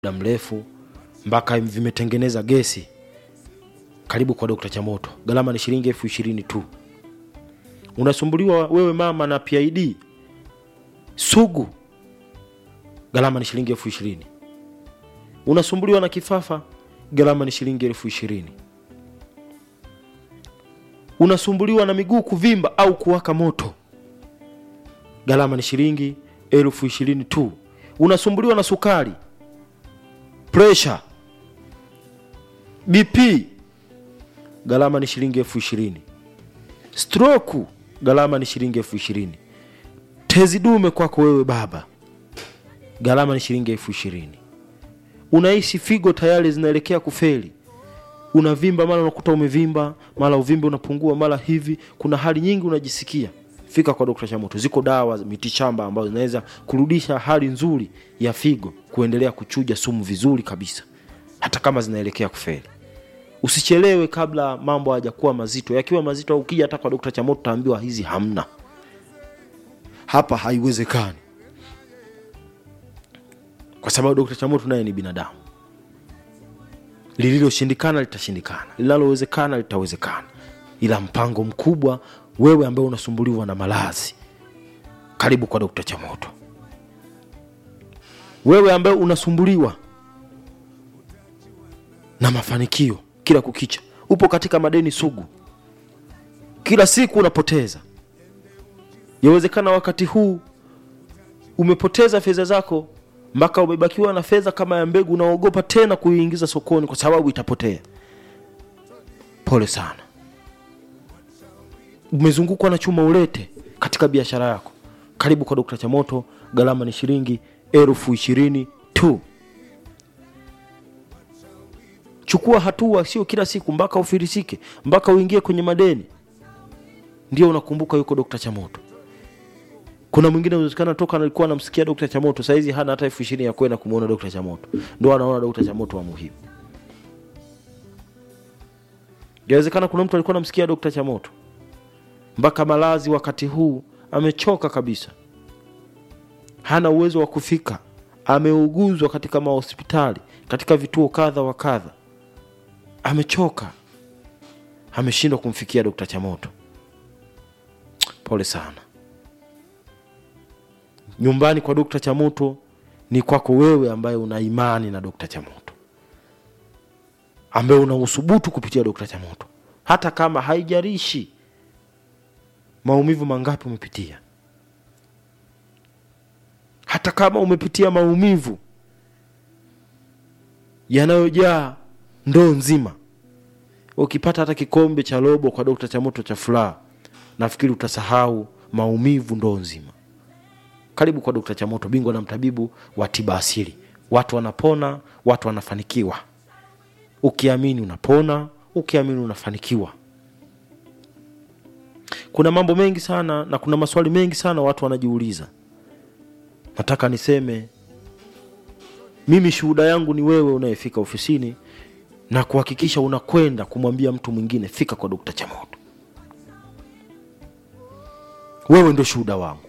muda mrefu mpaka vimetengeneza gesi karibu kwa dokta chamoto gharama ni shilingi elfu ishirini tu unasumbuliwa wewe mama na pid sugu gharama ni shilingi elfu ishirini unasumbuliwa na kifafa gharama ni shilingi elfu ishirini unasumbuliwa na miguu kuvimba au kuwaka moto gharama ni shilingi elfu ishirini tu unasumbuliwa na sukari presha bp gharama ni shilingi elfu ishirini stroku gharama ni shilingi elfu ishirini tezi dume kwako wewe baba gharama ni shilingi elfu ishirini unaishi figo tayari zinaelekea kufeli unavimba mara unakuta umevimba mara uvimbe unapungua mara hivi kuna hali nyingi unajisikia fika kwa dokta chamoto ziko dawa mitishamba ambazo zinaweza kurudisha hali nzuri ya figo kuendelea kuchuja sumu vizuri kabisa hata kama zinaelekea kufeli usichelewe kabla mambo hayajakuwa mazito yakiwa mazito ukija hata kwa dokta chamoto utaambiwa hizi hamna hapa haiwezekani kwa sababu dokta chamoto naye ni binadamu lililoshindikana litashindikana linalowezekana litawezekana ila mpango mkubwa wewe ambaye unasumbuliwa na malazi karibu kwa dokta chamoto wewe ambaye unasumbuliwa na mafanikio kila kukicha upo katika madeni sugu kila siku unapoteza yawezekana wakati huu umepoteza fedha zako mpaka umebakiwa na fedha kama ya mbegu unaogopa tena kuiingiza sokoni kwa sababu itapotea pole sana umezungukwa na chuma ulete katika biashara yako karibu kwa dokta chamoto gharama ni shilingi elfu ishirini tu chukua hatua sio kila siku mpaka ufirisike mpaka uingie kwenye madeni ndio unakumbuka yuko dokta chamoto kuna mwingine inawezekana toka alikuwa anamsikia dokta chamoto sahizi hana hata elfu ishirini ya kwenda kumwona dokta chamoto ndo anaona dokta chamoto wa muhimu inawezekana kuna mtu alikuwa anamsikia dokta chamoto mpaka malazi wakati huu amechoka kabisa hana uwezo wa kufika ameuguzwa katika mahospitali katika vituo kadha wa kadha amechoka ameshindwa kumfikia dokta chamoto pole sana nyumbani kwa dokta chamoto ni kwako wewe ambaye una imani na dokta chamoto ambaye una usubutu kupitia dokta chamoto hata kama haijarishi maumivu mangapi umepitia hata kama umepitia maumivu yanayojaa ndoo nzima ukipata hata kikombe cha robo kwa dokta chamoto cha furaha nafikiri utasahau maumivu ndoo nzima karibu kwa dokta chamoto bingwa na mtabibu wa tiba asili watu wanapona watu wanafanikiwa ukiamini unapona ukiamini unafanikiwa kuna mambo mengi sana na kuna maswali mengi sana watu wanajiuliza nataka niseme mimi shuhuda yangu ni wewe unayefika ofisini na kuhakikisha unakwenda kumwambia mtu mwingine fika kwa dokta chamoto wewe ndio shuhuda wangu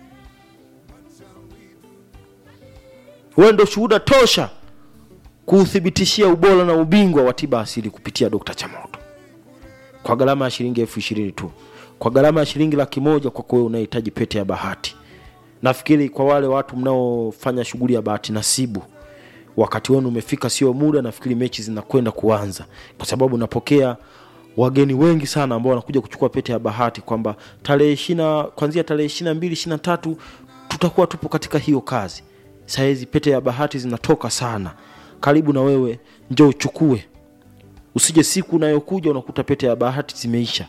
wewe ndio shuhuda tosha kuuthibitishia ubora na ubingwa wa tiba asili kupitia dokta chamoto kwa gharama ya shilingi elfu ishirini tu kwa gharama ya shilingi laki moja kwako wewe unahitaji pete ya bahati nafikiri kwa wale watu mnaofanya shughuli ya bahati nasibu wakati wenu umefika sio muda nafikiri mechi zinakwenda kuanza kwa sababu napokea wageni wengi sana ambao wanakuja kuchukua pete ya bahati kwamba tarehe ishina kwanzia tarehe ishina mbili ishina tatu tutakuwa tupo katika hiyo kazi sahizi pete ya bahati zinatoka sana karibu na wewe njo uchukue usije siku unayokuja unakuta pete ya bahati zimeisha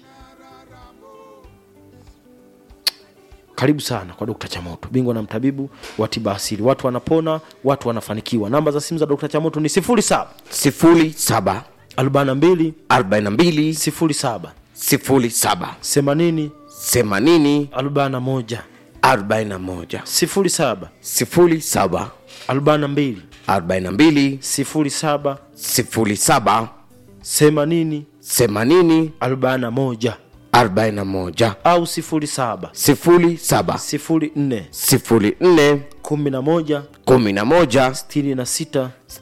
karibu sana kwa dokta chamoto bingwa na mtabibu wa tiba asili watu wanapona watu wanafanikiwa namba za simu za dokta chamoto ni 07 07 42 42 07 07 80 80 41 41 07 07 42 42 07 07 80 80 41 arobaini na moja au sifuri saba sifuri saba sifuri nne sifuri nne kumi na moja kumi na moja sitini na sita